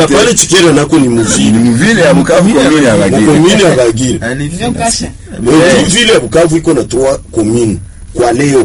pale Chikera nako ni ni muvile mvile ya Bukavu komune ya Bagira mukomini ya Bagira Ndio kasha. Mais vile ya Bukavu iko na trois commune kwa leo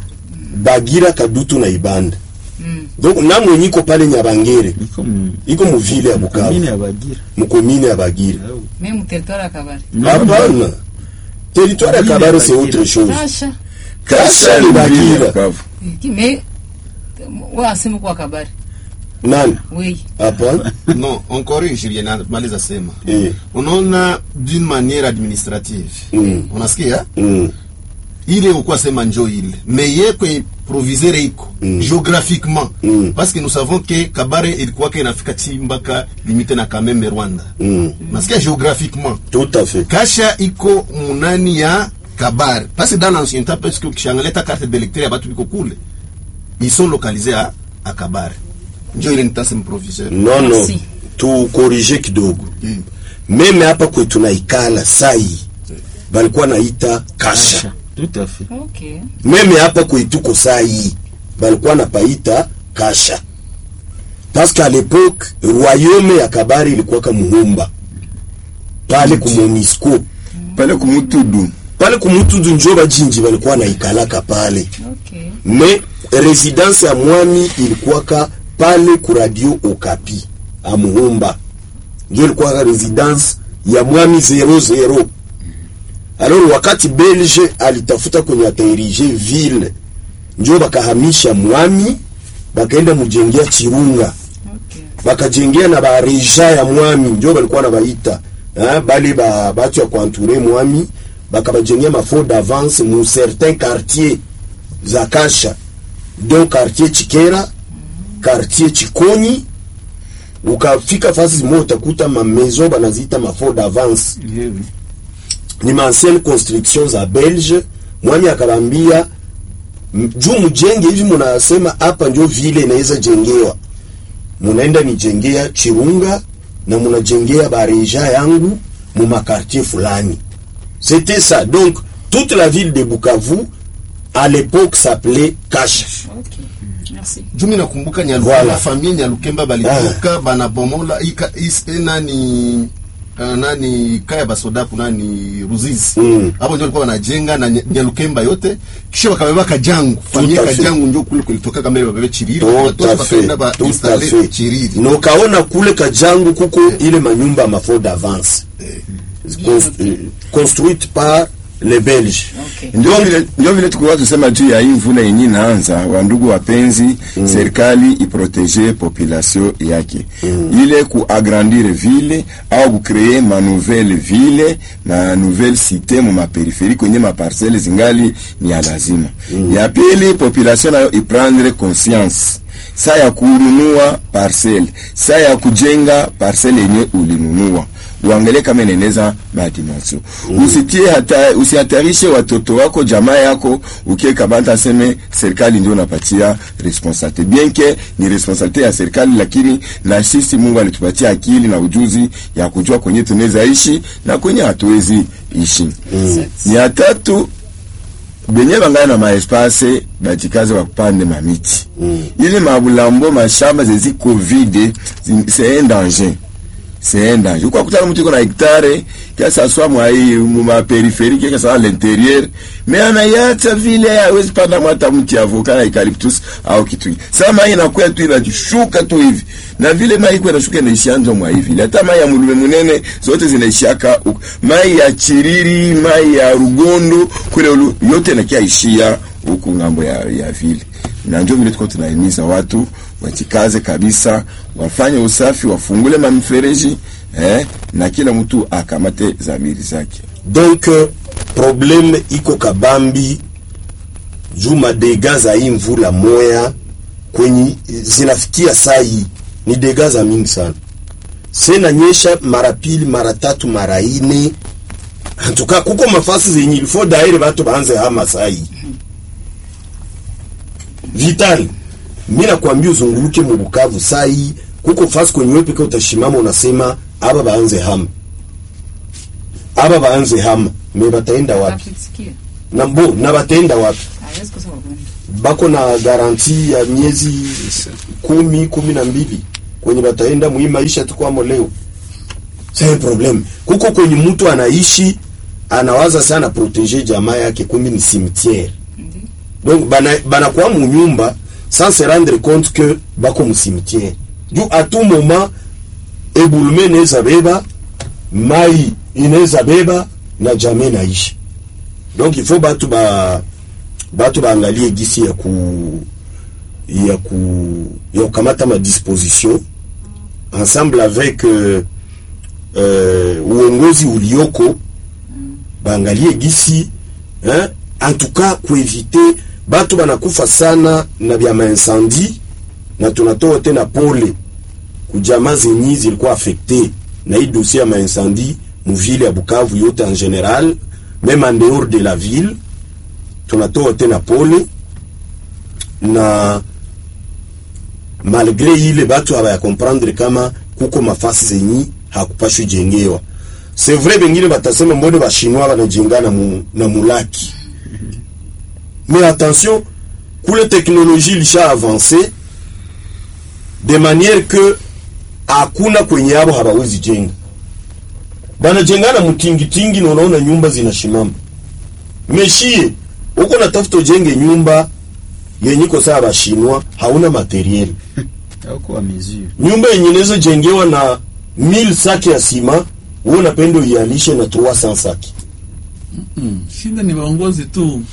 Bagira, Kadutu na Ibanda. Donc na mwenye iko pale Nyabangere iko mu iko muvile ya Bukavu komine ya Bagira mukomini ya Bagira. Mimi mu territoire ya Kabare. Hapana, territoire ya Kabare c'est autre chose. Kasha. Kasha ni mvile ya Bagira. Bukavu Mais wewe asema kwa Kabare. Nani? Oui. Hapana. non encore Julien maliza sema Eh. unaona d'une manière administrative Mm. unasikia Mm. ile ukuwa sema njo ile mais ye kwe proviseur iko Mm. géographiquement Mm. parce que nous savons que kabare ilikuwa ke inafika chimbaka limite na kameme rwanda Mm. nasikia géographiquement Tout à fait. kasha iko munani ya kabare parce que dans l'ancien temps parce que ukishangalia ta carte d'électeur ya batu biko kule ils sont localisés à, à kabare njo ile nitasema proviseur Non, non. Merci. Tu corrige kidogo. Mm. Meme hapa kwetu naikala sai balikuwa naita kasha. tout à fait Okay. Meme hapa kwetuko sai balikuwa napaita kasha. Parce qu'à l'époque royaume ya Kabari ilikuwa kama Muhumba pale ku Monisco pale kumutudu pale kumutudu njo bajinji balikuwa naikalaka pale Okay. me residence ya mwami ilikuwaka pale ku radio Okapi a Muhumba njo ilikuwaka residence ya mwami 00 alors wakati belge alitafuta kwenye atairige ville njo bakahamisha mwami bakaenda mujengea Chirunga Okay. bakajengea na bareja ya mwami njo balikuwa na baita hein, bale ba batu ya kuanture mwami bakabajengea mafort d'avance mu certain quartier za kasha donc quartier chikera quartier chikonyi ukafika fasi zimo utakuta mamezo banaziita mafort d'avance ni maancienne construction za belge mwami akabambia m- juu mjenge hivi munasema hapa njo vile inaweza jengewa munaenda nijengea chirunga na munajengea bareja yangu mu makartier fulani c'était ça donc toute la ville de Bukavu à l'époque s'appelait Kasha Okay. Merci. jumi nakumbuka Nyalukemba Voilà. familia Nyalukemba balitoka banabomola ika is, eh, nani uh, nani kaya basodapu nani Ruzizi Mm. hapo ndio walikuwa wanajenga na Nya- Nyalukemba yote kisha wakabeba Kajangu familia à fait. Kajangu ndio kule kulitoka kama babebe Chiriri tout Watoto à fait wakaenda ba tout à installe fait Chiriri nokaona kule kajangu kuko ile manyumba mafort d'avance Cons- euh, construite par les Belges Okay. ndio vile ndio vile tulikuwa tusema juu ya hii mvula yenye inaanza, wandugu wapenzi, serikali iprotege population yake ile kuagrandir ville au kucree ma nouvelle ville na nouvelle cité mu maperipheri kwenye maparcelle zingali ni ya lazima. Ya pili population nayo iprendre conscience saa ya kununua parcelle, saa ya kujenga parcelle yenye ulinunua uangalie kama inaeneza madimension usitie hata usihatarishe watoto wako jamaa yako ukiekabata aseme serikali ndio unapatia responsabilite bien ke ni responsabilite ya serikali lakini na sisi mungu alitupatia akili na ujuzi ya kujua kwenye tunaweza ishi na kwenye hatuwezi ishi ni ya tatu benye bangana na maespase bajikaze bakupande mamiti ile mabulambo mashamba zeziko vide zi- c'est un danger c'est un danger kwa kutana mtu iko na hektare que ça soit mwa hii mu ma périphérie que ça soit à l'intérieur mais anaiacha vile hawezi panda hata mti avoka na eucalyptus au kitu hiki. sasa mai inakuwa tu inashuka tu hivi na vile mai iko inashuka inaishia nzo mwa hivi hata mai ya mulume munene zote zinaishiaka huko. mai ya chiriri mai ya rugondo kule ulu, yote inakia ishia huku ngambo ya, ya vile na ndio vile tuko tunahimiza watu wajikaze kabisa, wafanye usafi, wafungule mamifereji eh, na kila mtu akamate zamiri zake. donc euh, problème iko kabambi juu madega za hii mvula moya kwenye zinafikia saa hii ni dega za mingi sana sena nyesha mara pili mara tatu mara ine antuka kuko mafasi zenye ilifo daire batu baanze hama saa hii vital mi nakwambia uzunguruke mu Bukavu saa hii kuko fasi kwenye wewe peke utashimama unasema aba baanze hama aba baanze hama me bataenda wapi Takusikia. na mbo na bataenda wapi Hawezi kusema bwana. bako na garanti ya miezi kumi kumi na mbili kwenye bataenda mwi maisha tukwamo leo c'est un problème kuko kwenye mtu anaishi anawaza sana protéger jamaa yake kumbe ni cimetière donc bana banakuwa mu nyumba sans se rendre compte que bako mu cimetière juu à tout moment ebulume inaweza beba mai inaweza beba na jamii naishi donc il faut batu ba batu baangalie gisi ya ku ya ku ya kukamata ma disposition ensemble avec euh, euh, uongozi ulioko baangalie gisi hein? en tout cas kuevite batu banakufa sana na vya maincendie na tunatoa tena pole kujamaa zenyi zilikuwa affecte na hii dossier ya maincendie muvile ya Bukavu yote en general même en dehors de la ville tunatoa tena pole na malgré ile batu haba ya comprendre kama kuko mafasi zenyi hakupashwi jengewa c'est vrai bengine batasema mbone bashinwa banajenga na, mu, na mulaki mais attention kule teknolojie ilisha avance de manière que hakuna kwenye abo hawawezi jenga banajengana mtingitingi na unaona nyumba zinashimama meshie uko natafuta ujenge nyumba yenye iko sawa bashinwa hauna materiel Hauko wa mesure. nyumba yenye inaweza jengewa na 1000 saki ya sima wewe unapenda uialishe na 300 saki shida ni waongozi tu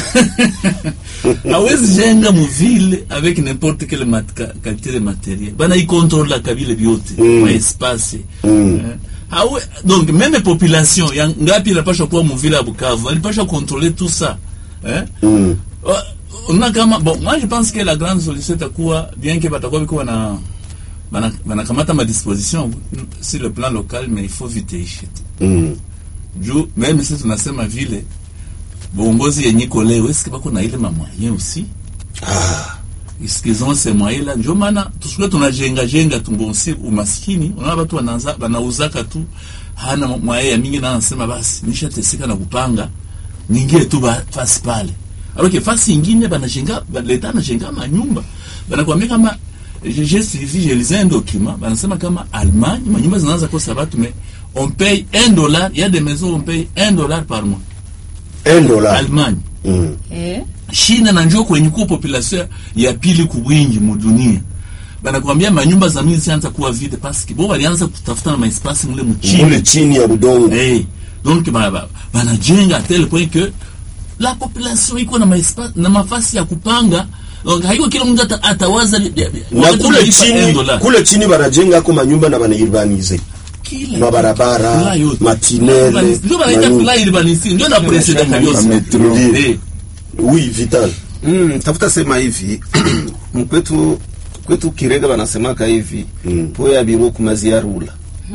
hawezi jenga muvile avec n'importe quelle mat ka- qualité de matériel bana ikontrola kabile byote Mm. ma espace Mm. Eh, hawe donc même population ya ngapi inapasha kuwa muvile ya Bukavu alipasha contrôler tout ça eh? mm. Wa- una kama bon moi je pense que la grande solution itakuwa bien que batakuwa biko na bana banakamata ma disposition sur le plan local mais il faut vite ishi Mm. juu meme sisi tunasema vile bongozi yenye iko leo eske bako na ile mamwaye aussi ah. isikizon se mwaye la njo maana tusikuwe tunajenga jenga tumbonsi umaskini unaona watu wanaanza wanauzaka tu hana mwaye ya mingi na anasema basi nishateseka na kupanga ningie tu ba, fasi pale alors fasi ingine banajenga ba- leta anajenga manyumba banakwambia kama j'ai j'ai suivi j'ai lisé un document banasema kama Allemagne manyumba zinaanza kosa batu mais on paye un dollar il y a des maisons où on paye un dollar par mois un dollar Allemagne mm. Eh? China na njoo kwenye kuwa population ya pili kubwingi mudunia banakwambia manyumba za mingi zianza kuwa vide paske bo walianza kutafuta na maespasi mule mule mchini chini ya budongo hey. donc ba- ba- banajenga a tel point que la population iko na maespa, na mafasi ya kupanga donc haiko kila mtu ata- atawaza li- ya- ya- na wakati kule unalipa chini 1 dollar. kule chini banajenga ako manyumba na banairbanize Kila mabarabara, kitu, la yote. matinele, ndio banaita manyumba. kula urbanisi ndio na presida kabisa metro. Eh. oui vital Mm, tafuta sema hivi mkwetu kwetu Kirega wanasemaka hivi Mm. poya biro kumazia rula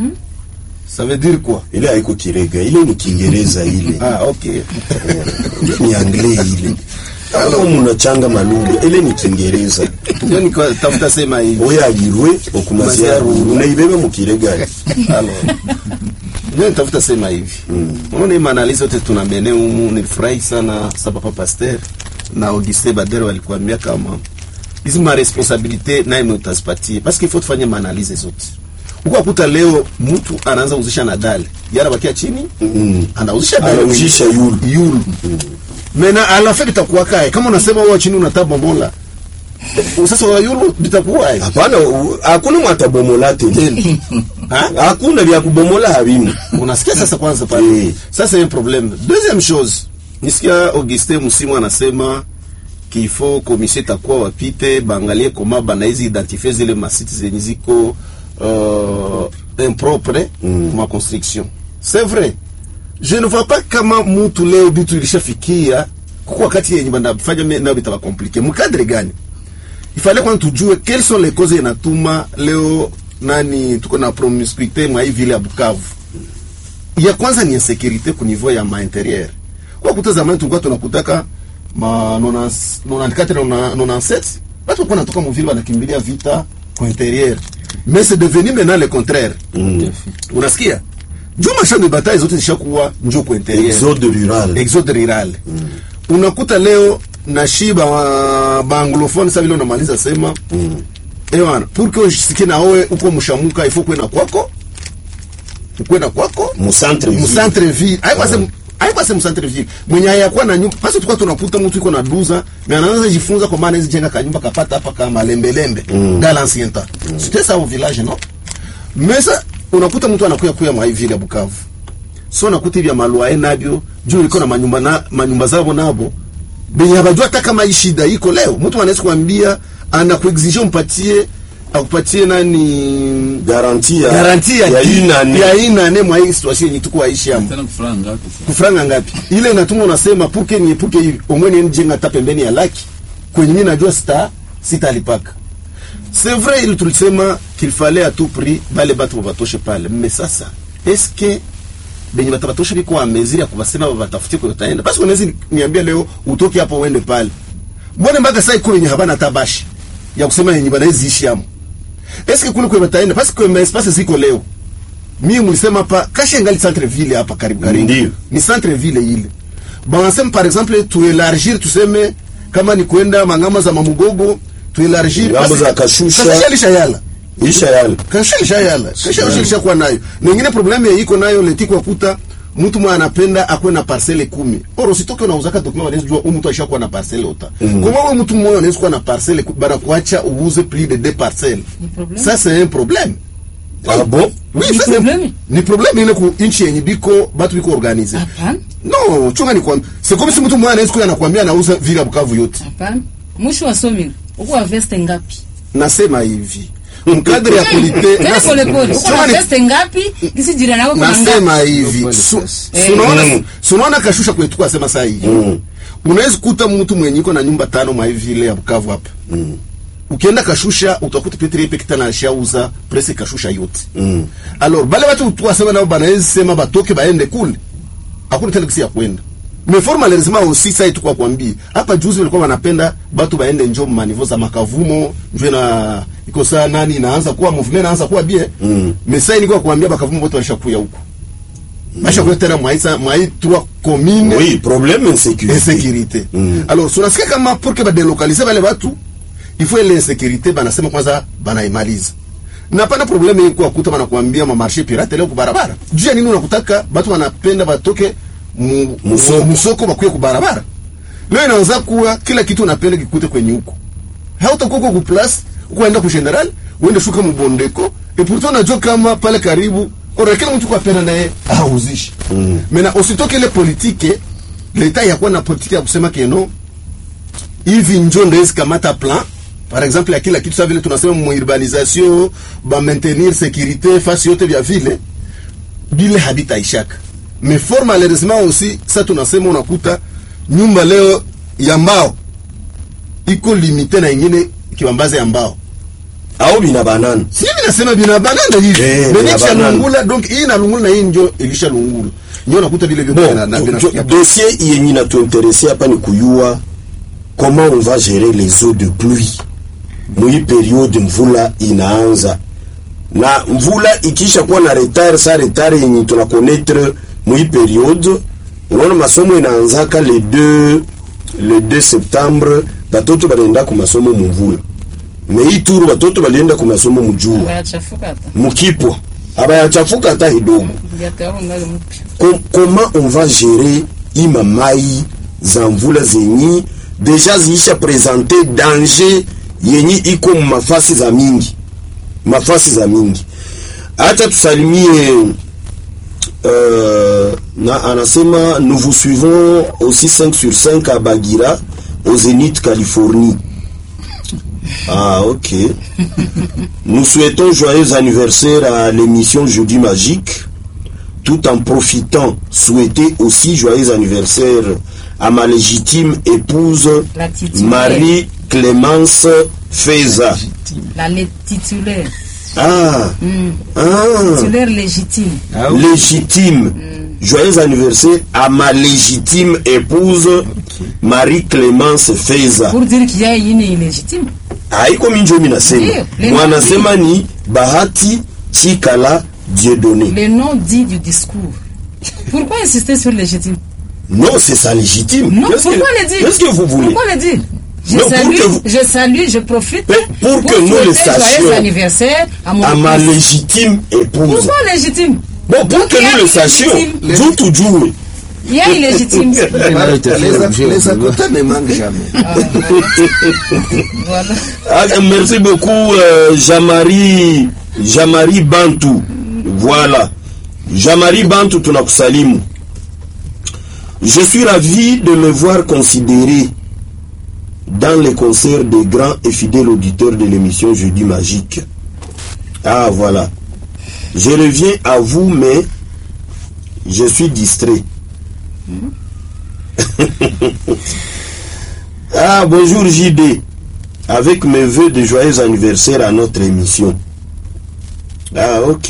ça veut dire quoi ile haiko kirega ile ni kiingereza ile ah okay ile ni anglais ile kama munachanga malugha ile ni kiingereza ndio niko tafuta sema hivi oyo alirwe okumazia ruru unaibeba mukirega alors ndio nitafuta sema hivi unaona hii maanalizi yote tunamene humu nilifurahi sana sa papa pasteur na Auguste Badere walikuambia kama hizi ma responsabilite naye mwe utazipatie parce qu'il faut tufanye maanalize zote uko akuta leo mtu anaanza uzisha na dale yara bakia chini Mm. anauzisha dale Anauzisha yulu. yulu mena alafu itakuwa kae kama unasema wewe chini unatabomola sasa wa yulu litakuwa aje? hapana u- hakuna mwatabomola tena Ha? hakuna vya kubomola havimu unasikia sasa kwanza pale Eh. sasa un problème deuxième chose nisikia Augustin Musimu anasema qu'il faut commission itakuwa wapite baangalie koma banaizi identifier zile masiti zenye ziko uh, impropre mm. ma construction c'est vrai je ne vois pas kama mutu leo bitu ilishafikia kuko wakati yenye banafanya me- nayo bitaba komplike mkadre gani ifale kwanza tujue quelles sont les causes inatuma leo nani tuko na promiscuité mwa hii vile ya Bukavu ya kwanza ni insécurité ku niveau ya ma intérieur kwa kuta zamani tulikuwa tunakutaka ma 94 na 97 watu walikuwa natoka muvile wanakimbilia vita kwa intérieur mais c'est devenu maintenant le contraire unasikia juu machamp de bataille zote zishakuwa njo kwa intérieur exode rural exode rural unakuta leo na shiba wa- baanglophone sa vile unamaliza sema ewana pour que usisikie na wewe uko mshamuka ifo kwenda kwako kwenda kwako musantre musantre ville aikwase aikwase musantre ville mwenye hayakuwa na nyumba basi tulikuwa tunakuta mtu iko na duza na anaanza jifunza kwa maana hizi jenga kanyumba kapata hapa kama lembe lembe mm. dans l'ancien temps c'était ça au village non mais ça unakuta mtu anakuya kuya mwa hii ville ya Bukavu so nakuta hivi ya maluae nabyo juu ilikuwa na manyumba na manyumba zao nabo benye habajua hata kama hii shida iko leo mtu anaweza kuambia anakuexige umpatie akupatie nani garantie ya garanti ya ya di- une année ya une année mwa hii situation yenye tuko aishi amo tena kufuranga ngapi sasa? kufranga ngapi ile natuma unasema puke niepuke hivi omwene nijenga hata pembeni ya laki kwenye mimi najua sita sitalipaka c'est vrai ili tulisema qu'il fallait à tout prix bale batu babatoshe pale mais sasa est-ce que benye batabatoshe biko a mesure ya kubasema babatafutie kwa utaenda basi unaweza niambia leo utoke hapo uende pale mbona mpaka sasa iko yenye habana tabashi ya kusema yenye banaweza ishi amo est-ce que kule kwa bataenda parce que mes espaces ziko leo mimi mlisema hapa kasha ngali centre ville hapa karibu karibu Ndiyo. ni centre ville ile banasema par exemple tuelargir tuseme kama ni kwenda mangama za mamugogo tuelargir Ngambo basi- za Kashusha. Kashusha lishayala isha yale kasha lishayala kasha lishakuwa nayo na ingine problème ya iko nayo leti kwa kuta mtu mwa anapenda akwe na parcelle kumi oro sitoke unauzaka document wanaweza jua huyu mtu ashakuwa na parcelle ota mm. kwa wewe mtu mmoja anaweza kuwa na parcelle ku- bana kuacha uuze plus de deux parcelles Ni problème. ça c'est un problème ah bon oui Ni ça c'est problème. ni problème ile ku inchi yenye biko batu biko organize Hapana, no chunga ni kwambia c'est comme si mtu mmoja anaweza kuwa anakuambia anauza vile Bukavu yote hapana. Mwisho wa somi uko wa veste ngapi? nasema hivi mkadri ya polite Tena pole pole. Uko na Chunga ni- veste ngapi? Kisi jirani yako kuna ngapi? nasema hivi Pole Su- sasa. su- unaona Mm. su- unaona kashusha kwetu kwa sema saa hii unaweza kuta mtu mwenye iko na nyumba tano mwa hivi ile ya Bukavu hapa ukienda kashusha utakuta Petri yepe kitana ashauza presse kashusha yote Mm. alors bale watu tuwasema nao banaweza sema batoke baende kule hakuna tena kisi ya kwenda mais fort malheureusement aussi ça itu kwa kwambia hapa juzi walikuwa wanapenda batu baende njo manivo za makavumo njo na iko saa nani inaanza kuwa movement inaanza kuwa bien Mm. mais ça ilikuwa kuambia bakavumo wote walishakuya huko bashakuya tena mwaisa mwai trois communes oui problème insécurité insécurité Mm. alors tunasikia kama pour que badélocalize bale batu il faut ile insécurité banasema kwanza banaimaliza na pana probleme iko kuta banakuambia ma marché pirate leo kubarabara juu ya nini unakutaka batu wanapenda batoke mu- Musoko. musoko bakuye kubarabara leo inaanza kuwa kila kitu unapenda kikute kwenye huko hautakuwa huko ku place ukaenda ku general uende shuka mbondeko et pourtant unajua kama pale karibu ora kila mtu kwa pena naye auzishi mm. mena usitoke ile politike leta yakuwa na politike ya kusema keno hivi njo ndezi kamata plan par exemple ya kila kitu sa vile tunasema muurbanisation ba maintenir sécurité fasi yote vya vile bile habitaishaka mais fort malheureusement aussi sa tunasema unakuta nyumba leo ya mbao iko limite na ingine kiwambazi ya mbao au bina banana si mimi nasema bina banana hivi Eh, benye bina kisha banana. lungula donc hii na lungula na hii njo ilisha lungula njo nakuta vile vyote na na bon vinafikia do- dossier yenye natuinteresse hapa ni kuyua comment on va gérer les eaux de pluie mwi periode mvula inaanza na mvula ikisha kuwa na retard sa retard yenye tunakonetre mwi periode unaona masomo inaanzaka le 2 le 2 septembre batoto banaenda ku masomo mumvula me hii turu batoto balienda ku masomo mujua Bayachafuka hata. mukipwa abayachafuka hata kidogo Viatu yako ngali mpya. Com- comment on va gérer ima mai za mvula zenyi deja ziisha presente danger yenyi iko mu mafasi za mingi mafasi za mingi hata tusalimie euh, na anasema nous vous suivons aussi 5 sur 5 à Bagira au Zénith Californie ah ok nous souhaitons joyeux anniversaire à l'émission Jeudi Magique tout en profitant, souhaiter aussi joyeux anniversaire à ma légitime épouse La titulaire. Marie-Clémence Feza. La lé- titulaire. Ah, ah, Titulaire légitime. Ah oui. légitime. Joyeux anniversaire à ma légitime épouse Marie-Clémence Feza. Pour dire qu'il y a une illégitime. haiko minjomi nasema Ndiyo, le mwanasema ni bahati chikala dieudonné Le nom dit du discours. Pourquoi insister sur légitime non c'est ça légitime Non, Qu'est-ce que- pourquoi le dire qu'est-ce que vous voulez Pourquoi le dire Je Non, pour salue, que vous- je salue, je profite Mais pour que nous le souhaiter sachions. joyeux anniversaire à mon à ma fils. légitime épouse. Pourquoi légitime Bon, pour que nous le sachions, vous toujours. Il y a illégitime. Les, les à côté ne manquent jamais. voilà. Ah, merci beaucoup, euh, Jamari, Jamari Bantu. Voilà. Jamari Bantu, tunakusalimu. Je suis ravi de le voir considéré dans les concerts des grands et fidèles auditeurs de l'émission Jeudi Magique. Ah, voilà. Je reviens à vous, mais je suis distrait. ah, bonjour JD avec mes voeux de joyeux anniversaire à notre émission. Ah, ok.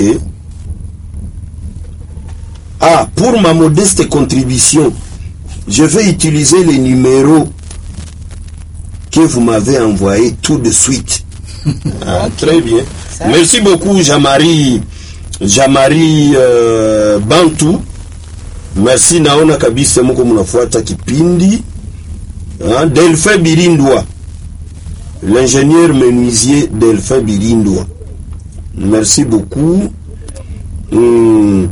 Ah, pour ma modeste contribution, je vais utiliser les numéros que vous m'avez envoyés tout de suite. Ah, très bien. Merci beaucoup, Jamari, Jamari euh, Bantu. Merci, naona kabisa muko mnafuata kipindi. Ah, Delphin Birindwa l'ingénieur menuisier Delphin Birindwa. Merci beaucoup. Hmm.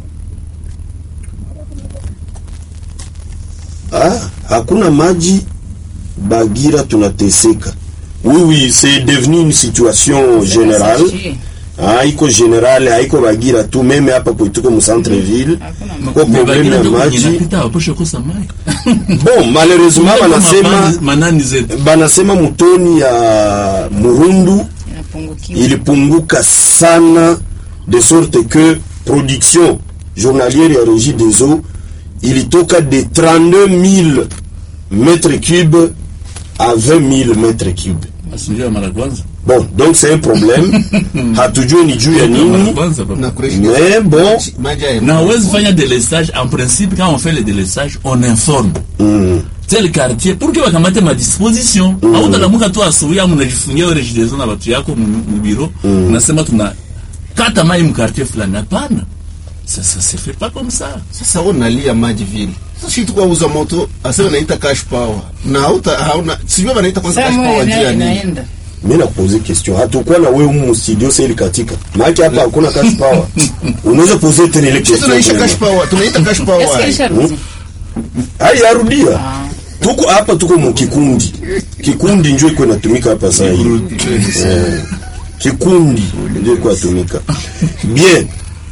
Ah, hakuna maji Bagira tunateseka. Oui, oui, c'est devenu une situation générale. haiko général haiko Bagira tu, meme hapa kwetu mu centre ville kwa problème ya maji. inapita waposhe kosa mai Bon, malheureusement banasema Mapana- manani zetu banasema mutoni ya Murundu Inapungukiwa. ilipunguka sana de sorte que production journalière ya Régie des eaux ilitoka de 32 000 mètres cubes à 20 000 mètres cubes. asinjia mara kwanza Bon, donc c'est un problème. Hatujui ni juu ya mara nini, kwanza papa. Na kureshi- mais bon, maji ya- na hawezi fanya délestage en principe quand on fait le délestage on informe mm, tel quartier pour que wakamate madisposition mm. autalamuka tu asubuhi au mnajifungia wewe rejidezo na watu yako mu- mu biro unasema tuna kata mai mkartier fulani hapana ça ça se fait pas comme ça sasa wewe unalia maji vile sasa shi tukwa uza moto asema naita cash power na hauta hauna sijui wanaita kwanza Saa cash moja power juu ya ina- nini inaenda. mimi nakupoze question. Hatukuwa na wewe mu studio sasa ilikatika. Maana hapa hakuna cash power. Unaweza poser tena ile sisi question. tunaisha tena. cash power tunaita cash Est-ce power que Richard Hai yarudia. Tuko hapa tuko mu kikundi. Kikundi ndio iko inatumika hapa sasa hivi. Eh, Kikundi ndio iko inatumika. Bien.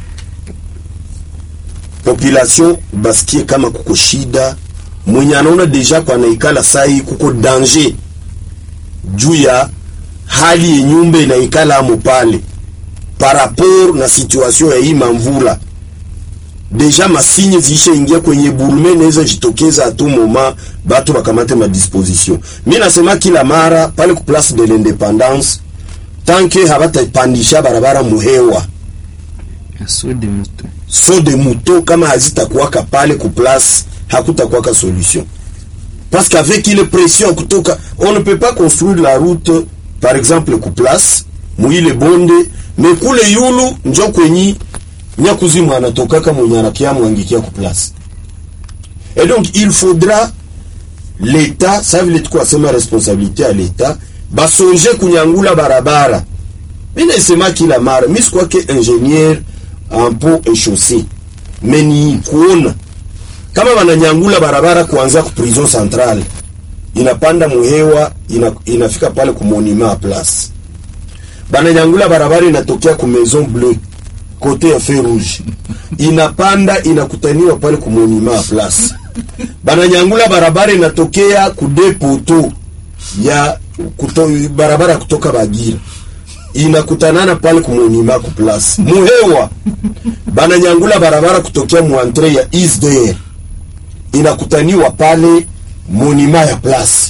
Population basikie kama kuko shida mwenye anaona deja kwa naikala sai kuko danger juu ya hali ya nyumba inaikala amo pale par rapport na situation ya hii mamvula deja masinye ziisha ingia kwenye burume naweza jitokeza atu moma batu bakamate madisposition mi nasema kila mara pale ku place de l'independance tanke habatapandisha barabara muhewa Assaut de moto. so de muto kama hazitakuwaka pale ku place hakutakuwaka solution parce qu'avec ile pression kutoka on ne peut pas construire la route par exemple ku place muile bonde me kule yulu njo kwenyi nyakuzimu anatokaka mwenye anakia mwangikia ku place et donc il faudra l'état ça vile tuko asema responsabilité ya l'état basonje kunyangula barabara mi naisema kila mara mi sikwake ingénieur en pont et chaussée me ni kuona kama wananyangula barabara kuanzia ku prison centrale inapanda muhewa ina, inafika pale ku monument à place bananyangula barabara inatokea ku maison bleue kote ya feu rouge inapanda inakutaniwa pale ku monument à place bananyangula barabara inatokea ku depoto ya kuto, barabara ya kutoka Bagira inakutanana pale ku monument ku place muhewa bananyangula barabara kutokea muantre ya isdr inakutaniwa pale monima ya place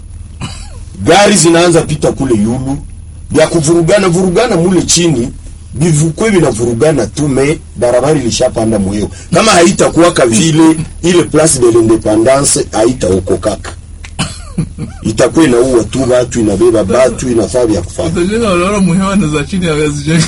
gari zinaanza pita kule yulu vya kuvurugana vurugana mule chini bivukwe vinavurugana tu me barabara ilishapanda muhewa kama haitakuwaka vile ile place de l'independance haitaokokaka itakuwa inaua tu batu inabeba batu inafaa vya kufanya utajenga unaona muhewa na za chini hawezi jenga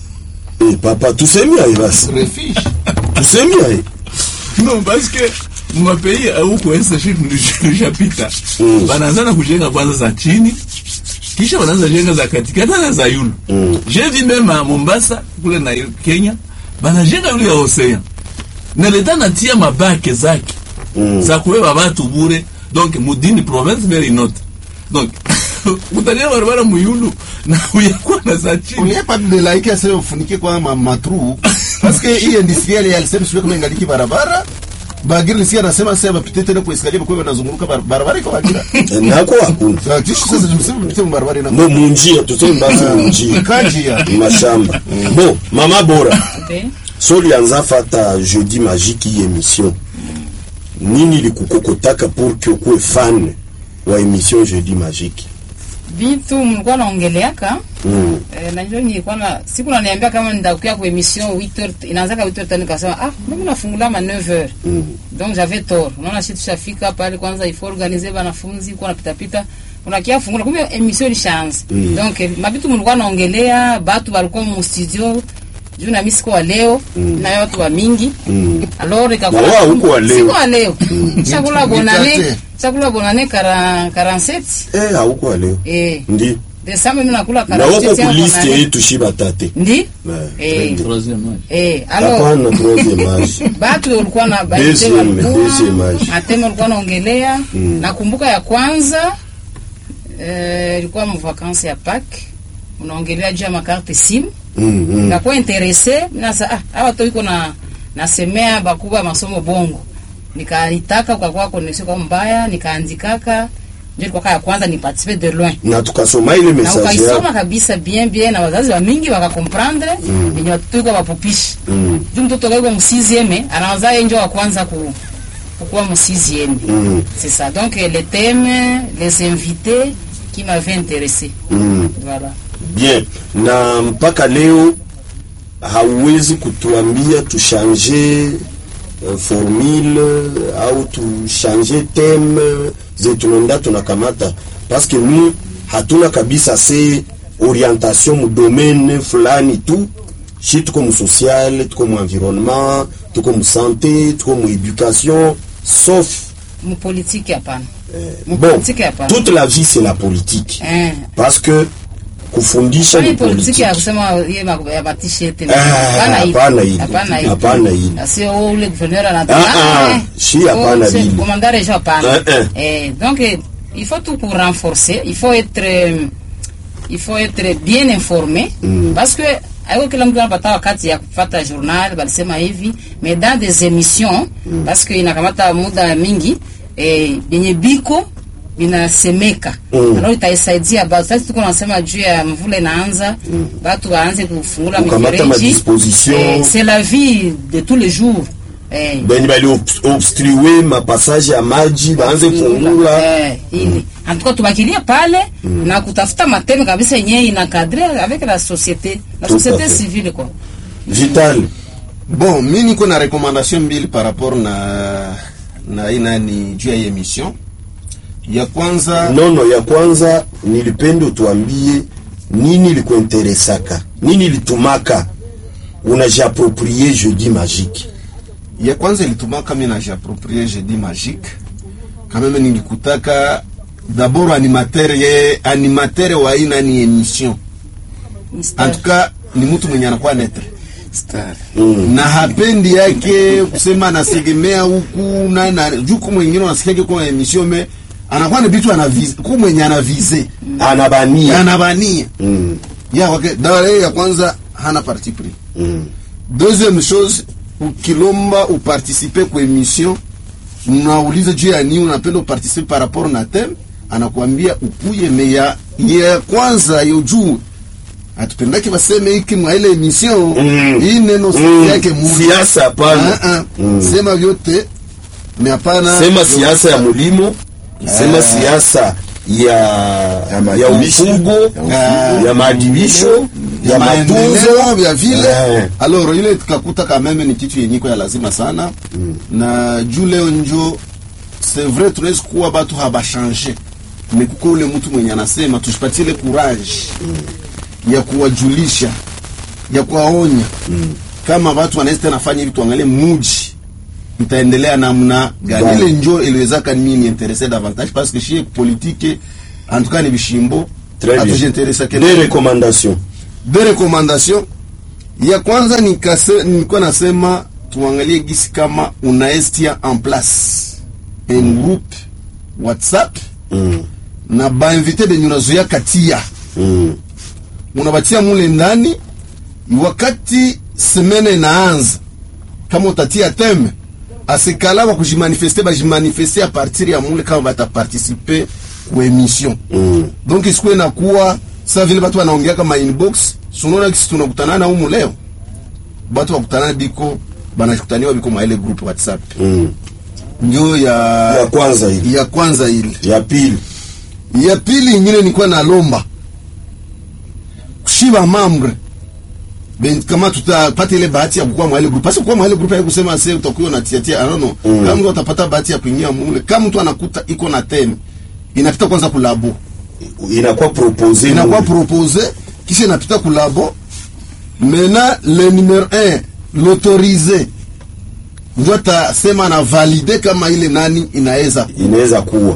Eh, papa tusemi aye basi refuge tusemi aye non parce que mapei huku ensaship nilishapita Mm. banaanza na kujenga kwanza za chini kisha wanaanza jenga za katikati na za yulu Mm. je vi meme à Mombasa kule na Kenya banajenga yule ya Ocean na leta natia mabake zake Mm. za kubeba batu bure donc mudini province very not donc utalia barabara muyulu na uyakuwa na za chini uniepa delaike aseme ufunike kwa ma- matru paske hii industriel alisema sio kama ingaliki barabara bagiri nisikia anasema sasa bapite tena kwa escalier kwa wanazunguruka bar- barabara iko bagira Eh, nako hakuna Sasa kisha sasa tumseme mpite barabara ina mo munjia tuseme basi munjia kanjia mashamba bon mama bora Okay. so ulianza fata jeudi magique hii emission nini likukokotaka pour que ukuwe fan wa emission jeudi magique vitu mlikuwa naongeleaka mm. eh, najua nilikuwa na siku naniambia kama ndakuya kwa emission 8h inaanzaka 8h tani kasema ah mimi nafungula ma 9h Mm. donc j'avais tort unaona shi tushafika pale kwanza il faut organiser banafunzi kwa napita pita unakia fungula kumbe emission ilishaanza Mm. donc eh, mabitu mlikuwa naongelea batu walikuwa mu studio juu na mimi siko wa leo na watu wa mingi Mm. alors ikakuwa Na wao huko wa leo. siko wa leo chakula bonane Mikate. chakula bonane 40 47 eh hauko leo eh ndi Desemba mimi nakula na wako 47 ku liste bonane. yetu shiba tate ndi Eh, eh troisième âge. eh alors hapana troisième âge batu walikuwa na Deuxième, deuxième age. ateme walikuwa naongelea Mm. nakumbuka ya kwanza eh, ilikuwa mvakansi ya pak unaongelea juu ya makarte simu mm, mm. nakuwa interese minasa ah, awa to iko na nasemea bakubwa ya masomo bongo nikaitaka ukakuwa koneksio kwa mbaya nikaandikaka ndio ilikuwa ya kwanza ni participer de loin na tukasoma ile na message ukaisoma yako kabisa bien bien na wazazi wa mingi wakakomprendre venye watoto iko wapupishi Mm. juu mtoto kaiko msizieme anawaza yeye njo wa kwanza ku kukuwa msizieme Mm. c'est ça donc euh, les thèmes les invités qui m'avaient intéressé mm. voilà bien na mpaka leo hauwezi kutuambia tushanje uh, formule au tushanje teme zetu nenda tunakamata parce que nous hatuna kabisa se orientation mu domaine fulani tu shi tuko mu social tuko mu environnement tuko mu santé tuko mu éducation sauf mpolitiki hapana bon Politique hapana. toute la vie c'est la politique eh parce que kufundisha Kwani ni politiki politique ya kusema ye ma- ya matisheti Ah, hapana hili. Hapana hili. sio ule gouverneur Ah, anataka ah, eh, si, oh, hapana c'est- hili. commandant région hapana Eh, eh. eh donc eh, il faut tout pour renforcer il faut être euh, il faut être bien informé Mm. parce que aiko kila mtu anapata wakati ya kupata journal balisema hivi mais dans des émissions parce que inakamata muda mingi eh, benye biko binasemeka Mm. alors itaisaidia batu sasa tuko nasema juu ya mvula inaanza batu waanze kufungula Kukamata mifereji madisposition. eh, c'est la vie de tous les jours eh, benye bali obs- obstrue mapassage ya maji baanze fungula eh, ili antuka tubakilie pale na kutafuta mateme kabisa yenyewe inakadre avec la société la Tout à société fait. civile quoi vital bon mi niko na recommandation mbili par rapport na na hii nani juu ya hii emission ya kwanza nono ya kwanza nilipenda utuambie nini likuinteresaka nini litumaka unajiaproprie jeudi magique ya kwanza ilitumaka mi najiaproprie jeudi magique kameme nilikutaka d'abord animateur ye animateur wa hii nani emission en tout cas ni mtu mwenye anakuwa netre Star. mm. na hapendi yake kusema anasegemea huku na na juu kwa mwingine unasikia kwa emission me anakuwa na vitu anavize kwa mwenye anavize anabania anabania mm. ya wake dawa ya kwanza hana parti pris mm. deuxième chose ukilomba uparticipe kwa emission unauliza juu ya nini unapenda uparticipe par rapport na theme anakuambia ukuye me ya, ya kwanza yo juu atupendake baseme hiki mwa ile emission Mm. hii neno Mm. yake muda siasa hapana Ah, ah. Mm. sema vyote me hapana sema siasa ya mulimo sema siasa ya ya maadibisho. ufugo Ah. ya maadibisho ya matunzo maendeleo vya vile Eh. alors ile tukakuta kameme ni kitu yenyiko ya lazima sana na juu leo njo c'est vrai tunaweza kuwa batu habashange me kuko ule mtu mwenye anasema tushipatie ile courage ya kuwajulisha ya kuwaonya kama watu wanaweza tena fanya hivi tuangalie muji itaendelea namna gani Gani. ile njo iliwezaka mimi niinteresse davantage parce que chez politique en tout cas ni bishimbo Très bien. hatujiinteressa Des kele recommandations. deux recommandations ya kwanza nikase, nilikuwa nasema tuangalie gisi kama unaestia en place un groupe whatsapp Mm. na bainvite benye unazuia katia Mm. unabatia mule ndani wakati semene inaanza kama utatia teme asikala bakujimanifeste bajimanifeste a partir ya mule kama bataparticipe ku emission Mm. donc isikuwe nakuwa sa vile batu wanaongea kama inbox sunaona kisi tunakutana na umu leo batu bakutana biko banakutaniwa biko maile group whatsapp Mm. ndio ya Ya kwanza hili. ya kwanza ile Ya pili. ya pili ingine nilikuwa nalomba kushiba mambre ben kama tutapata ile bahati ya kukua mwale group. Basi kukua mwale group ya kusema sasa utakuwa na tia tia, I don't know. Mm. Kama mtu atapata bahati ya kuingia mule, kama mtu anakuta iko na teme, inapita kwanza kulabo. Inakuwa proposé. Inakuwa mule. proposé kisha inapita kulabo. Maintenant le numéro 1 l'autorisé ndio atasema na valide kama ile nani inaweza Inaweza kuwa.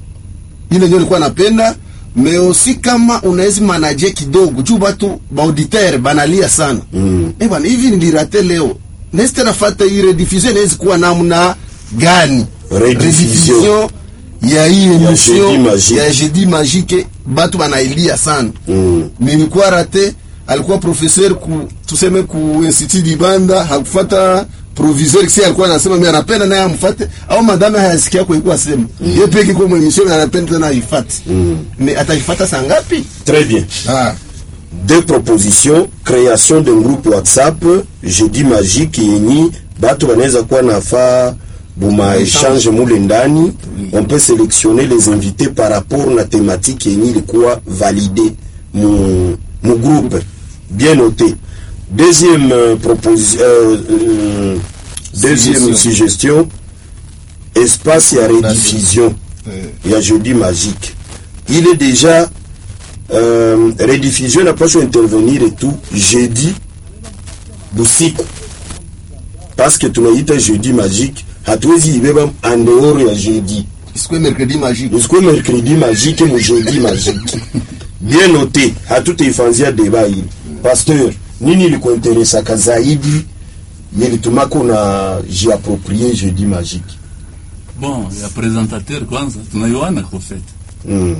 ile ndio nilikuwa napenda mais aussi kama unawezi manaje kidogo juu batu baauditeur banalia sana Mm. eh bwana hivi nilirate leo nesi tena fata hii rediffusion inawezi kuwa namna gani Rediffusion. ya hii Jeudi emission Magique. ya jeudi magique batu banailia sana Mm. nilikuwa rate alikuwa professeur ku tuseme ku institut dibanda hakufata proviseur kisi alikuwa anasema mimi anapenda naye amfuate au madame hayasikia kwa ikuwa sema yeye peke kwa mwemission anapenda tena aifate Mm. mais ataifata saa ngapi Très bien. ah Deux propositions, création d'un groupe WhatsApp, jeudi magique yenyi batu banaweza kuwa nafaa buma échange mule ndani. On peut sélectionner les invités par rapport na thématique yenyi ilikuwa validé mu, mu groupe. Bien noté. Deuxième euh, proposition, euh, euh, deuxième Suggestion. suggestion, espace ya rediffusion ya jeudi magique. Il est déjà euh, rediffusion inapaswa intervenir tu jeudi busiku parce que tunaita jeudi magique hatuwezi ibeba en dehors ya jeudi isikuwe mercredi magique usikuwe mercredi magique mu jeudi magique bien noté hatutaifanzia deba hili pasteur nini ilikuinteresaka zaidi yelitumako na jiaproprie jeudi magique bon ya presentateur kwanza tunaiwana kwa fait mm.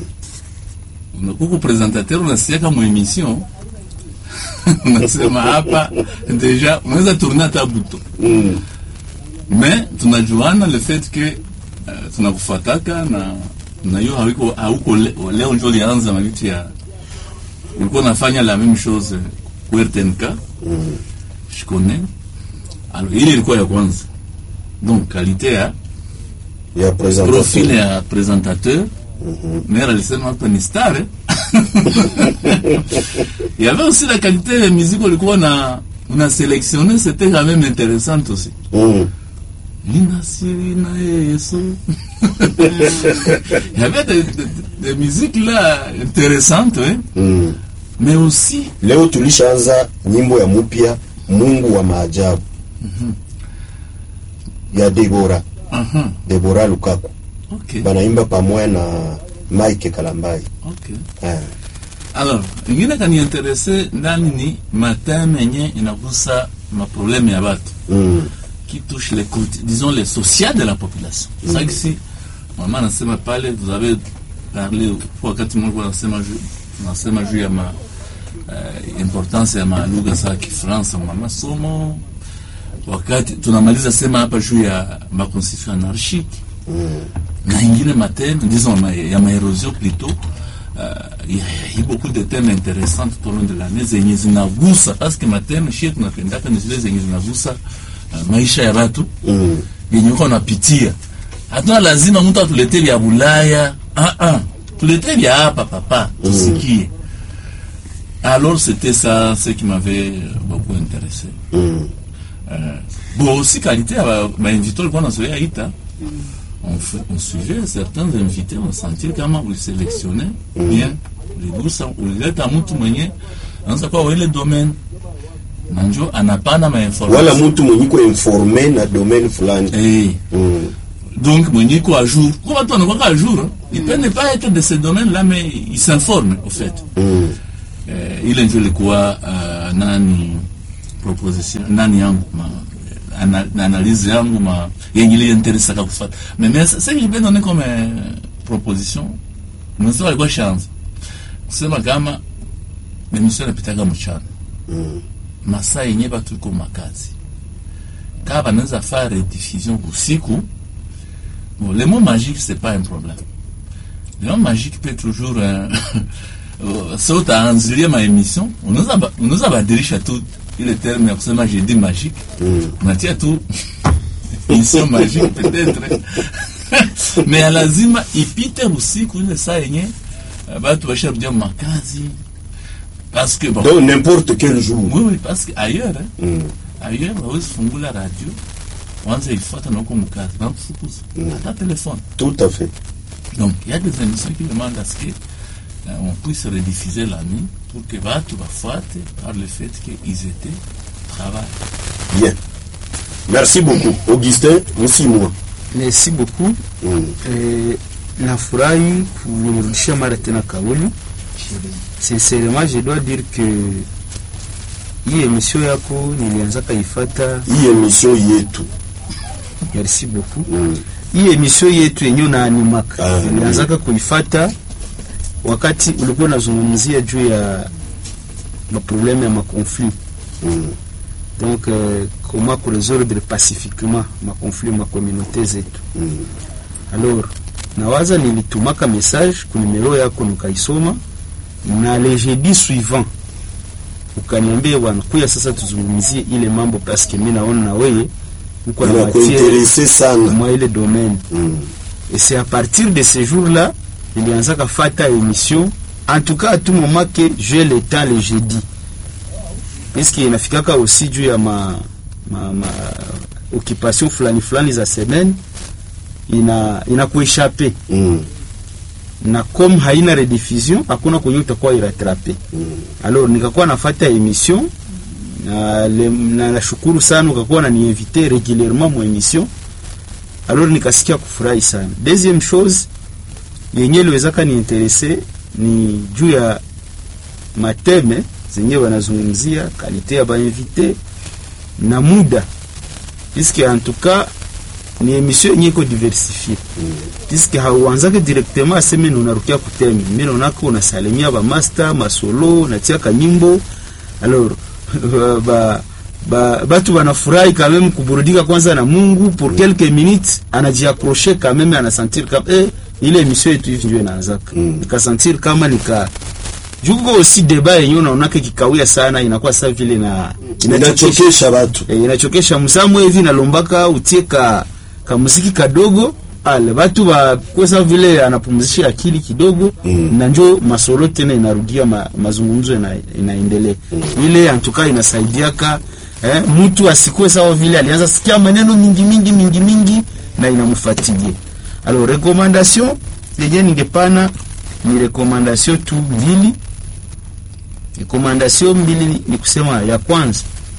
huku presentateur unasiaka mu emission unasema hapa deja unaweza tourner hata buto Mm. mais tunajuana le fait que uh, tunakufataka na na hiyo hauko hauko le, leo njo lianza mavitu ya ulikuwa nafanya la même chose ku RTNK Mm. je connais alors ile ilikuwa ya kwanza donc qualité ya ya profil presentateur ya présentateur mère alisema hapa ni star eh? il y avait aussi la qualité de musique ulikuwa na una sélectionné c'était quand même intéressant aussi mm. Nina siri na Yesu. Il y avait des, des, des musiques là intéressantes, hein? Mm. mais aussi leo tulishaanza nyimbo ya mupya mungu wa maajabu ya debora uh-huh. debora lukaku okay. banaimba pamoja na mike kalambai okay. eh. Alors, ingine kaniinterese ndani ni mateme yenye inagusa maprobleme ya batu mm. qui touche les côtés, disons les social de la population. C'est ça que si mama anasema pale, vous avez parlé kwa wakati mmoja anasema juu anasema juu ya ma uh, importance ya malugha za Kifaransa ma masomo, wakati tunamaliza sema hapa juu ya ma constitution anarchique na ingine mateme disons ma, ya maerosion plutôt uh, il y a eu beaucoup de thèmes intéressants tout au long de l'année zenye zinagusa parce que mateme shie tunapendaka ni zile zenye zinagusa uh, maisha ya watu Mm. yenye uko napitia. Hatuna lazima mtu atuletee vya Bulaya, ah ah, tuletee vya hapa papa, tusikie. Alors c'était ça ce qui m'avait beaucoup intéressé. Mm. Euh, bon aussi qualité ya ba- bainvité walikuwa nazoea ita on, fait- on suivait certains invités on sentit kama uliselektione bien uligusa ulileta mtu mwenye anaweza kuwa wa ile domaine na njo anapana wala mainformation mtu mwenye ko informe na domaine fulani eh. mm. donc mwenye iko à jour kwa watu wanakuwa à jour hein. il peut ne pas être de ce domaine là mais il s'informe au fait Mm. eh, ile ndio ilikuwa uh, nani proposition nani yangu ma ana, analyse yangu ma yenye ile interesaka kufuata mais mais ce que je peux donner comme euh, proposition mwanzo alikuwa chance kusema kama emission inapitaga mchana Mm. masaa yenye batu iko makazi kaa banaweza faa rediffusion usiku bon, le mot magique c'est pas un problème le mot magique peut toujours euh, euh, sa utaanzilia maémission unaweza ba- unaweza badilisha tu ile terme ya kusema jeudi magique Mm. unatia tu émission magique peut-être mais ya lazima ipite usiku ile saa yenye euh, batu basharudia makazi parce que bon donc n'importe quel jour oui, oui, parce que ailleurs hein, mm. ailleurs hawezi fungula radio wanza ifuata na huko mkazi na kufukuza hata telefone tout à fait donc il y a des émissions qui demandent à ce que euh, on puisse rediffuser la nuit pour que batu bafuate par le fait qu'ils étaient au travail bien merci beaucoup augustin msimwa merci beaucoup mm. eh, nafurahi kunirudishia mara tena kauli sincèrement je dois dire que hii emission yako nilianzaka ifata hii emission yetu merci beaucoup mm. hii emission yetu yenyewe naanimaka Ah, nilianzaka kuifata wakati ulikuwa unazungumzia juu ya maprobleme ya makonflit Mm. donc euh, comment kuresoudre pacifiquement makonflit makomunaute zetu Mm. alors nawaza nilitumaka message kunimero yako nikaisoma na le jeudi suivant ukaniambia bwana kuya sasa tuzungumzie ile mambo paske mi naona na weye uko na matiere inakuinterese sana mwa ile domaine mm. et c'est à partir de ce jour là nilianzaka fata émission en tout cas à tout moment que j'ai le temps le jeudi puisque inafikaka aussi juu ya ma, ma, ma occupation fulani fulani za semaine ina inakueshape Mm. na comme haina rediffusion hakuna kwenye utakuwa iratrape alors nikakuwa nafata émission na le- na nashukuru sana ukakuwa naniinvite régulièrement mu émission alors nikasikia kufurahi sana deuxième chose yenye liwezaka niinterese ni juu ya mateme zenye wanazungumzia kalite ya bainvite na muda puisque en tout cas ni émission yenye iko diversifie puisque hauanzake directement aseme ni unarukia kuteme mi naonaka unasalimia bamaster masolo unatia kanyimbo alors ba, ba, batu banafurahi quand même kuburudika kwanza na mungu pour quelques minutes anajiakroshe quand même anasentir kama eh, ile émission yetu hivi ndio inaanzaka Mm. nikasentir kama nika juko aussi débat yenyewe unaonaka kikawia sana inakuwa sa vile na inachokesha watu e, inachokesha msamu hivi nalombaka utie ka, ka muziki kadogo ale batu bakwesa vile anapumzisha akili kidogo Mm. na njo masolo tena inarudia ma, mazungumzo ina, inaendelea ile antuka inasaidiaka eh, mtu asikuwe sawa vile alianza sikia maneno mingi mingi mingi mingi na inamfatigie alors recommandation yenye ningepana ni recommandation tu mbili recommandation mbili ni kusema ya kwanza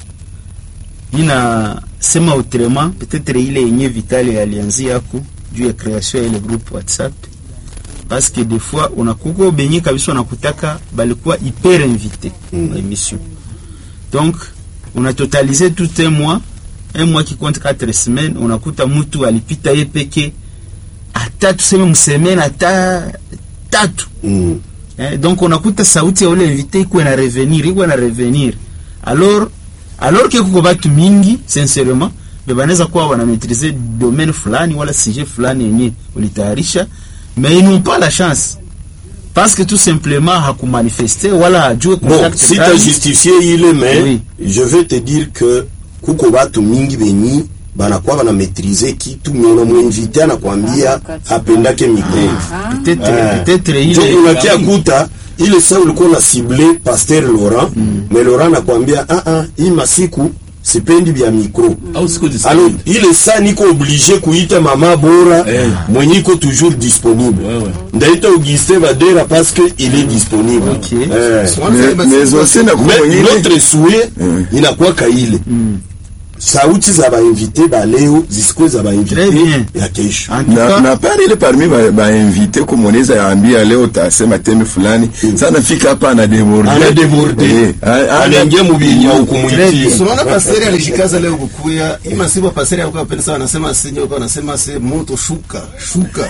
inasema autrement peut-être ile yenye vitali alianzia yako juu ya création ya ile groupe whatsapp parce que des fois unakuko benye kabisa unakutaka balikuwa hyper invité Mm. mm. émission donc unatotalize tout un mois un mois qui compte 4 semaines unakuta mtu alipita ye peke hata tuseme msemene hata tatu mm. Eh, donc unakuta sauti ya ule invité iko na revenir iko na revenir alors alors que kuko batu mingi sincèrement be banaweza kuwa wana maîtriser domaine fulani wala sujet fulani yenye ulitayarisha mais ils n'ont pas la chance parce que tout simplement hakumanifeste wala hajue bon contact si gani. ta justifie ile mais Oui. je vais te dire que kuko batu mingi benyi banakuwa bana maîtriser kitu mais unamwinvite anakwambia apendake mikro peut-être Eh. peut-être Ndio ile unakia kuta ile saa ulikuwa na cible Pasteur Laurent mais Laurent anakwambia ah ah hii masiku sipendi vya mikro au siko alors disponible ile saa niko oblige kuita mama bora Eh. mwenye iko toujours disponible Ouais, ouais. ndaita Augustin Badera parce que il est disponible Ok. Eh. Mais- mais aussi na kuko Mais mwingine notre souhait inakuwaka ile sauti za bainvite ba leo zisikuwe za bainvite Très bien. ya kesho En tout na, cas, na pale ile parmi ba, ba invité kumoneza yaambia leo tasema teme fulani sana fika hapa ana deborde ana deborde Eh, a- a- anaingia mubinya Très ukumuitia bien. Unaona pasteri alishikaza leo kukuya. Hii masiba pasteri alikuwa anapenda sana anasema sinyo alikuwa anasema se moto shuka, shuka.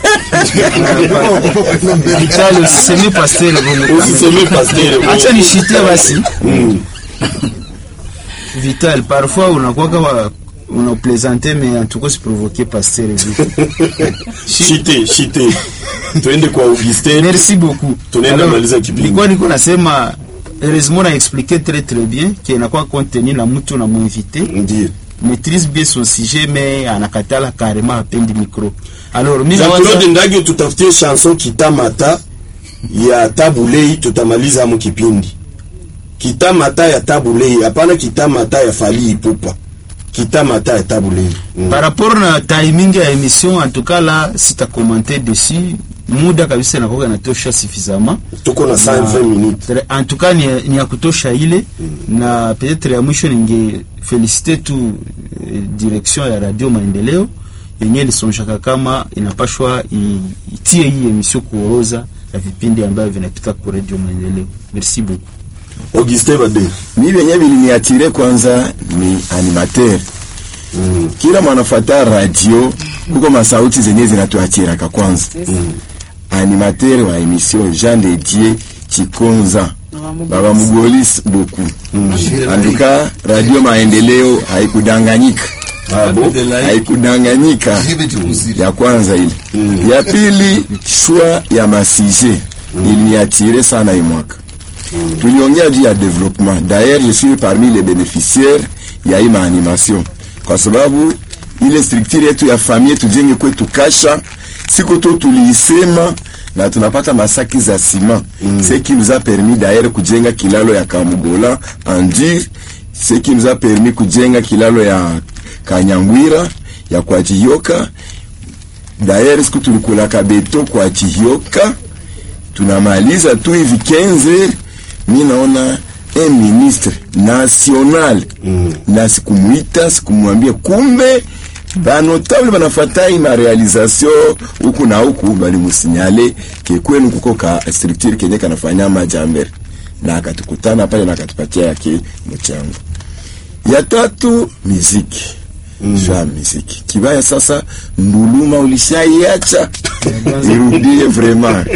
Vital usiseme pasteur Romo. usiseme pasteur acha nishitie basi vital parfois unakuwa kama unaplaisante mais en tout cas siprovoke pasteur vile. shite shite twende kwa Augustin merci beaucoup Tunaenda Alors, maliza kipindi. nilikuwa niko nasema heureusement na expliquer très très bien que inakuwa contenu na mtu na mwinvité ndio maîtrise bien son sujet mais anakatala carrément apendi micro alors mimi Jean Claude nawaza Ndage tutafutie chanson kitamata ya tabulei tutamaliza mu kipindi kitamata ya tabulei hapana kitamata ya fali ipupa kitamata ya tabulei mm. par rapport na timing ya émission en tout cas là sita commenter dessus muda kabisa nakoka natosha suffisamment tuko na 120 minutes Tre- en tout cas ni, ni ya kutosha ile na peut-être ya mwisho ninge felicite tu eh, direction ya radio maendeleo yenye ilisonjaka kama inapashwa i- itie hii emission kuoroza ya vipindi ambavyo vinapita ku radio maendeleo merci beaucoup Augustin Bade mi vyenye viliniatire kwanza ni animateur mm. kila mwanafata radio kuko masauti zenye zinatuachiraka kwanza mm. animateur wa emission Jean de Dieu Chikonza baba mugolis beaucoup anduka radio maendeleo haikudanganyika ah bon haikudanganyika ya kwanza ile ya pili shwa ya masije iliniatire sana hii mwaka tuliongea juu ya développement d'ailleurs je suis parmi les bénéficiaires ya hii maanimation kwa sababu ile structure yetu ya famille tujenge kwetu kasha siku tu tuliisema na tunapata masaki za ciment mm. ce qui nous a permis d'ailleurs kujenga kilalo ya Kamugola en dur ce qui nous a permis kujenga kilalo ya Kanyangwira ya kwa Chiyoka d'ailleurs siku tulikulaka beto kwa Chiyoka tunamaliza tu hivi 15 mi naona un ministre national mm. na sikumwita sikumwambia kumbe banotable banafatai ma realisation huku na huku balimusinyale ke kwenu kuko ka structure kenye kanafanya majambere na akatukutana pale na akatupatia yake mchango ya tatu miziki mm. jwa miziki kibaya sasa nduluma ulishaiacha irudie vraiment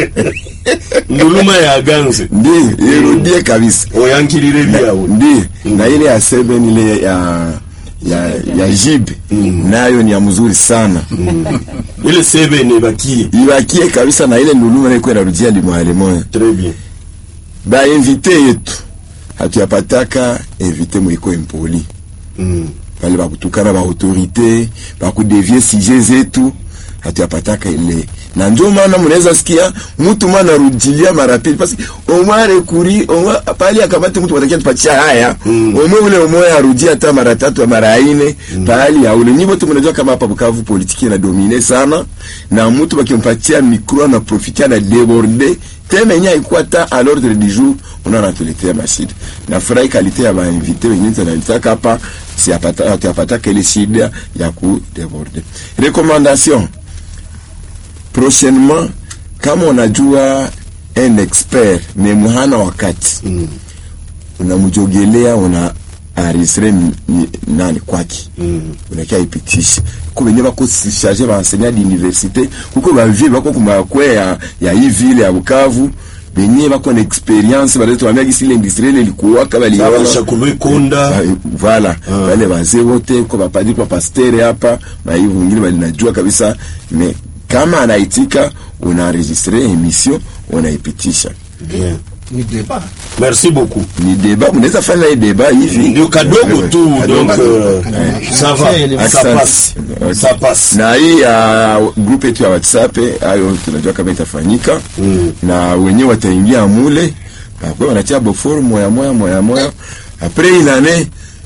nduluma ya ganze ndi irudie kabisa oyankirire byawe ndi na ile ya seven ile ya ya ya jibe nayo ni ya mzuri sana ile sebe ne bakie ibakie kabisa na ile nduluma ile kwenda rudia limwale moya très bien ba invité yetu hatuyapataka invité mwiko impoli mm. pale bakutukana ba autorité bakudevie sije zetu hatuyapataka ile na ndio maana mnaweza sikia mtu mwana rudilia mara pili basi omare kuri omwa pale akamati mtu watakia tupatia haya mm. omwe ule omwe arudia hata mara tatu mara ine mm. pale ya ule nyimbo tu mnajua kama hapa Bukavu politiki na domine sana na mtu bakimpatia micro na profitia na déborder teme nya ikuwa ta à l'ordre du jour unaona anatuletea mashida na furahi kalite ya bainvite wengine tunalitaka hapa siapata tuyapataka ile shida ya ku déborder recommandation prochainement kama unajua un expert me muhana wakati mm. unamjogelea una arisre nani kwake mm. unakia ipitisha kuko benye bako charge baenseignant d'université kuko bavile bako kumakwe ya, ya hii ville ya Bukavu benye bako na experience baletu wamia gisi ile industriel ilikuwaka baliona Sabasha kulwe konda Ba- voilà wale wazee wote kwa mapadri kwa pastere hapa na hivyo wengine walinajua kabisa me kama anaitika unaenregistre emission unaipitisha bien Ni débat. merci beaucoup ni deba mnaweza fanya hii deba hivi ndio kadogo tu donc euh, ça va ça Asante. passe Okay. ça passe na hii ya group yetu ya whatsapp hayo tunajua kama itafanyika mm. na wenyewe wataingia mule bakwe wanatia boforu moya moya moya moya apres inane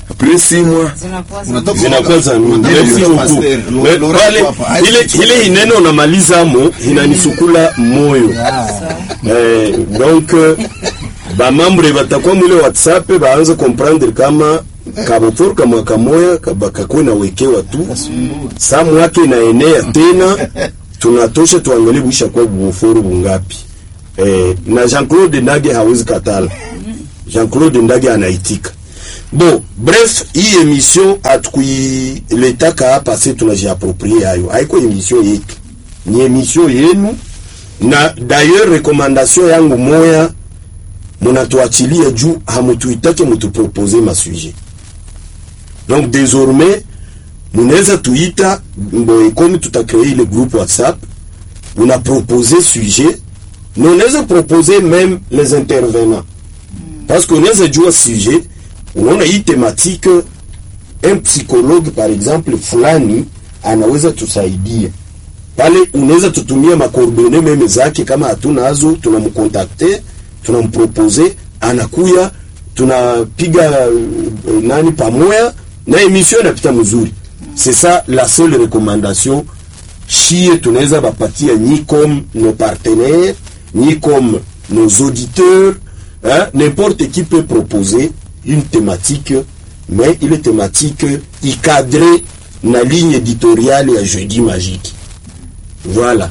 après six mois zinakuwa za- Unatoka- zinakuwa za mingi. Unatoka Merci kwa beaucoup. pasteur, lo- Me- Laurent pale, Papa, ile ile ineno namalizamo inanisukula moyo eh, donc eh, bamambre batakuwa mwile whatsapp baanze comprendre kama kabotor ka mwaka moya kabakakuwe nawekewa tu saa mwaka inaenea tena tunatosha tuangalie buisha kwa buforu bungapi eh, na Jean-Claude Ndage hawezi katala Jean-Claude Ndage anaitika bon bref hii emission hatukuiletaka hapa se tunajiaproprie hayo haiko emission yetu ni emission yenu na d'ailleurs recommandation yangu moya munatuachilia juu hamutuitake mutupropose masuje donc désormais munaweza tuita mboye komi tutakree ile groupe whatsapp una propose sujet na unaweza propose même les intervenants parce que unaweza jua sujet unaona hii thématique un psychologue par exemple fulani anaweza tusaidia pale unaweza tutumia makoordone meme zake kama hatunazo tunamkontakte tunampropose anakuya tunapiga uh, nani pamoya na emission inapita mzuri c'est ça la seule recommandation chie tunaweza bapatia ni comme nos partenaires ni comme nos auditeurs hein, n'importe qui peut proposer une thématique mais ile thématique icadré na ligne éditoriale ya jeudi magique voilà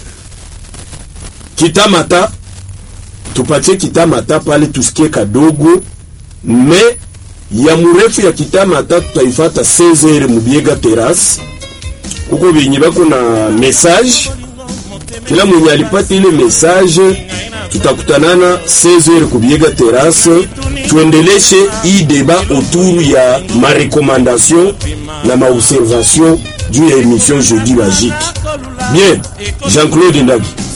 kitamata tupatie kitamata pale tusikie kadogo me ya mrefu ya kitamata tutaifata 16h mubiega terrasse huko benye bako na message kila mwenye alipata ile message tutakutanana 16h kubiega terrasse tuendeleshe hii deba autour ya marekomandation na maobservation juu ya émission jeudi magique bien Jean-Claude Ndagi